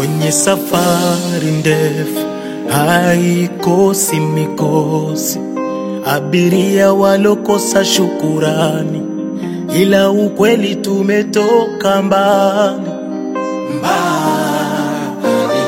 kwenye safari ndefu haikosi mikosi, abiria walokosa shukurani, ila ukweli tumetoka mbali mbali.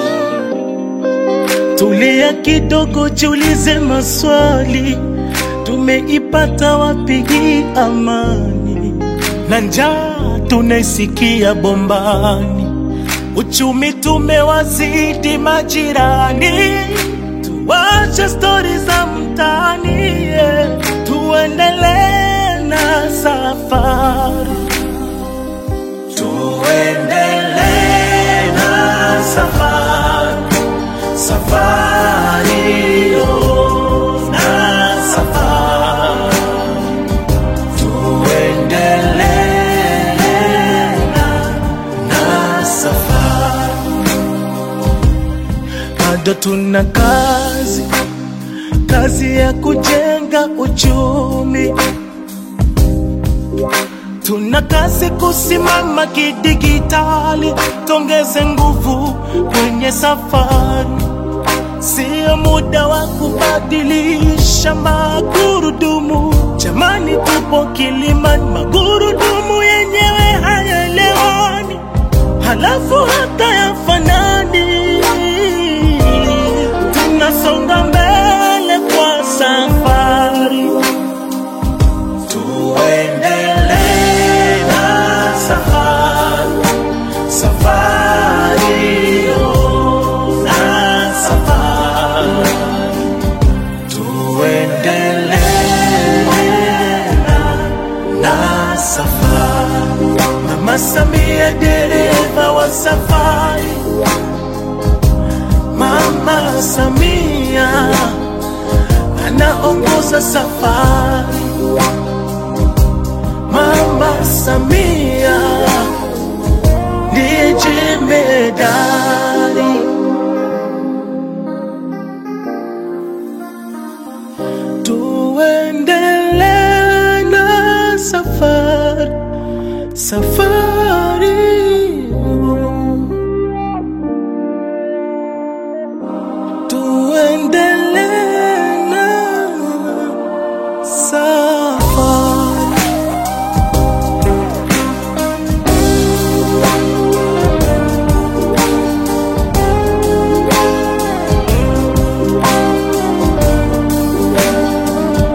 Tulia kidogo, jiulize maswali, tumeipata wapi hii amani? Na njaa tunaisikia bombani, uchumi tumewazidi majirani. Tuache stori za mtaani, yeah. tuendelee na safari, tuendelee na safari, safari yo, na safari tuendelee na safari, bado tuna kazi, kazi ya kujenga uchumi. Tuna kazi kusimama kidigitali, tongeze nguvu kwenye safari. Sio muda wa kubadilisha magurudumu, jamani, tupo kilimani, magurudumu yenyewe hayaelewani, halafu hata yafanani. Tunasonga mbele kwa safari, tuendelee na safari, safari yo, na safari tuendelee na safari. Mama Samia dereva wa safari, Mama Samia anaongoza safari, Mama Samia ndiye jemedari. Tuendelee na safari, safari. Tuendelee na safari.